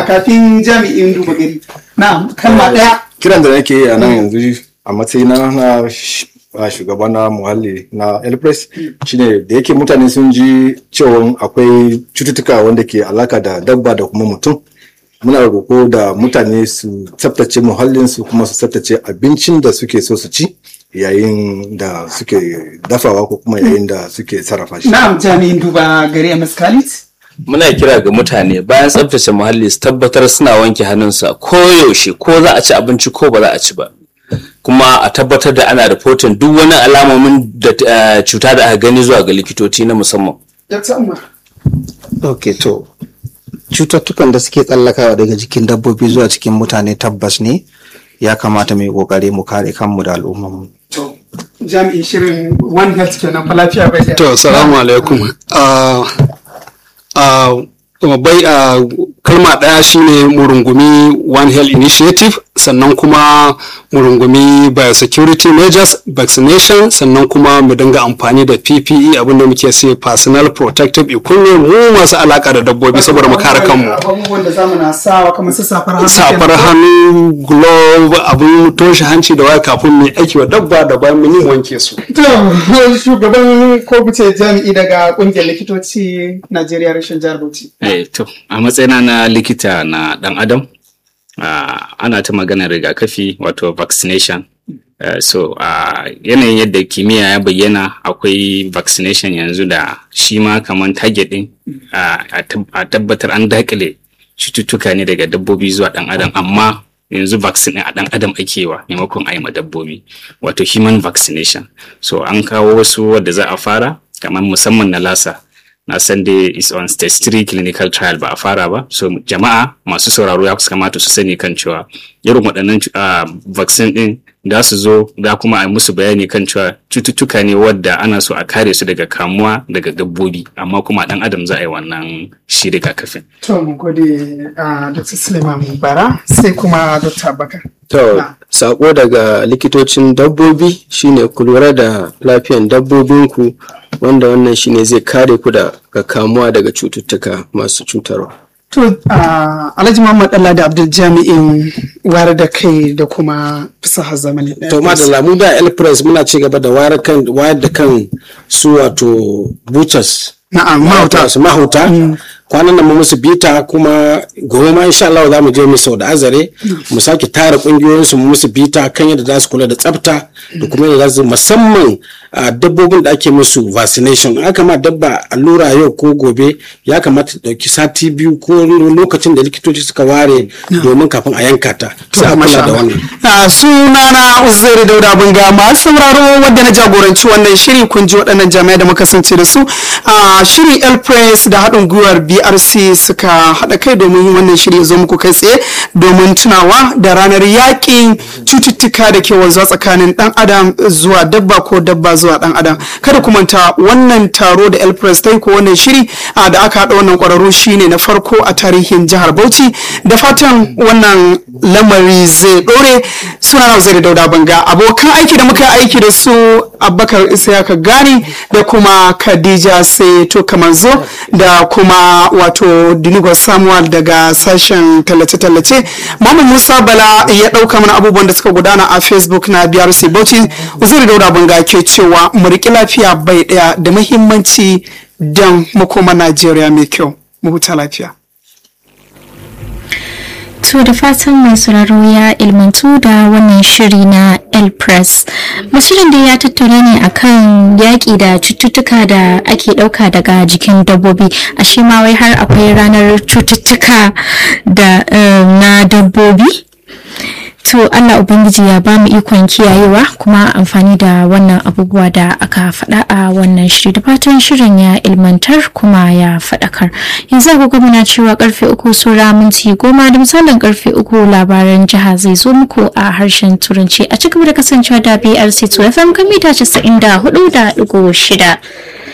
kafin jami'in duba gari na'am kalma ɗaya kiran da nake yi a nan yanzu a matsayina na shugaba na muhalli na elpress shine da yake mutane sun ji cewa akwai cututtuka wanda ke alaka da dabba da kuma mutum muna roko da mutane su tsaftace muhallinsu kuma su tsaftace abincin da suke so su ci yayin da suke dafawa ko kuma yayin da suke sarrafa shi. Na'am jami'in duba gari Ms. Khalid. Muna kira ga mutane bayan tsaftace muhalli su tabbatar suna wanke hannunsa ko yaushe ko za a ci abinci ko ba za a ci ba. Kuma a tabbatar da ana rahoton duk wani alamomin da cuta da aka gani zuwa ga likitoci na musamman. Ok to cututtukan da suke tsallakawa daga jikin dabbobi zuwa cikin mutane tabbas ne ya kamata mai kokari mu kare kanmu da al'ummarmu. To, jami'in shirin One Health kenan fa lafiya bai To, salamu alaikum. bai a kalma ɗaya shine murungumi One Health Initiative sannan kuma murungumi biosecurity measures vaccination sannan kuma mu dinga amfani da PPE abinda muke sai personal protective equipment mu masu alaka da dabbobi saboda mu kare kanmu. Abubuwan da zamu na sawa kamar su safar hannu. Safar hannu, glove, abun toshe hanci da waya kafin mu aiki wa dabba da bayan mun wanke su. To, shugaban ko kuce jami'i daga kungiyar likitoci Najeriya rashin jihar Bauchi. Eh, to, a matsayina na likita na ɗan adam, uh, ana ta maganar rigakafi wato vaccination. Uh, so a uh, yanayin yadda kimiyya ya bayyana akwai vaccination yanzu da shi ma kamar target ɗin a tabbatar an dakile cututtuka ne daga dabbobi zuwa ɗan adam amma yanzu vaccine a ɗan adam ake wa maimakon a yi ma dabbobi wato human vaccination so an kawo wasu wadda za a fara kamar musamman na lasa na san dai is on stage 3 clinical trial ba a fara ba so jama'a masu sauraro ya kamata su sani kan cewa irin waɗannan vaccine ɗin da su zo da kuma a musu bayani kan cewa cututtuka ne wadda ana so a kare su daga kamuwa daga dabbobi amma kuma ɗan adam za a yi wannan shi rigakafin. To mu gode a Dr. Suleiman Bara sai kuma Dr. Bakar. To, sako daga likitocin dabbobi shine ku lura da lafiyan dabbobinku wanda wannan shine zai kare ku daga kamuwa daga cututtuka masu cutarwa. To, Alhaji Muhammad Allah da Abdul Jami'in wayar da kai da kuma fasahar zamani. To, ma da lamu da El Press muna ci gaba da wayar da kan su wato butchers. Na'am, mahauta. Su mahauta. kwanan nan mu musu bita kuma gobe ma insha Allah za mu je mu sau da azare mu sake tara kungiyoyin su mu musu bita kan yadda za su kula da tsafta da kuma yadda za su musamman dabbobin da ake musu vaccination aka ma dabba allura yau ko gobe ya kamata ta dauki sati biyu ko lokacin da likitoci suka ware domin kafin a yanka ta sai a kula da wannan sunana Uzairu Dauda Bunga masu sauraro wadda na jagoranci wannan shiri kun ji waɗannan jami'ai da muka sance da su shirin El Press da haɗin gwiwar BRC suka haɗa kai domin wannan shiri zo muku kai tsaye domin tunawa da ranar yaƙin cututtuka da ke wanzuwa tsakanin ɗan adam zuwa dabba ko dabba zuwa ɗan adam kada ku manta wannan taro da El Press ta yi ko wannan shiri da aka haɗa wannan ƙwararru shine na farko a tarihin jihar Bauchi da fatan wannan lamari zai ɗore suna na zai dauda banga abokan aiki da muka aiki da su abubakar isayaka gani da kuma khadija sai to kamanzo da kuma wato dinigo samuel daga sashen tallace-tallace Muhammad musa bala ya ɗauka mana abubuwan da suka gudana a facebook na brc bauchi uzuri dauda banga ke cewa mu riƙi lafiya bai ɗaya da muhimmanci don makoma najeriya mai kyau mu huta lafiya To da fatan mai sauraro ya ilmantu da wannan shiri na El Press. Musulun da ya tattauna ne akan yaƙi da cututtuka da ake ɗauka daga jikin dabbobi. Ashe ma wai har akwai ranar cututtuka da na dabbobi? To Allah Ubangiji ya ba mu ikon kiyayewa kuma amfani da wannan abubuwa da aka faɗa a wannan shiri da fatan shirin ya ilmantar kuma ya faɗakar. Yanzu agogo muna cewa karfe uku sura minti goma da misalin karfe uku labaran jiha zai zo muku a harshen turanci a cikin da kasancewa da BRC 2 FM kan mita 94 da ɗigo shida.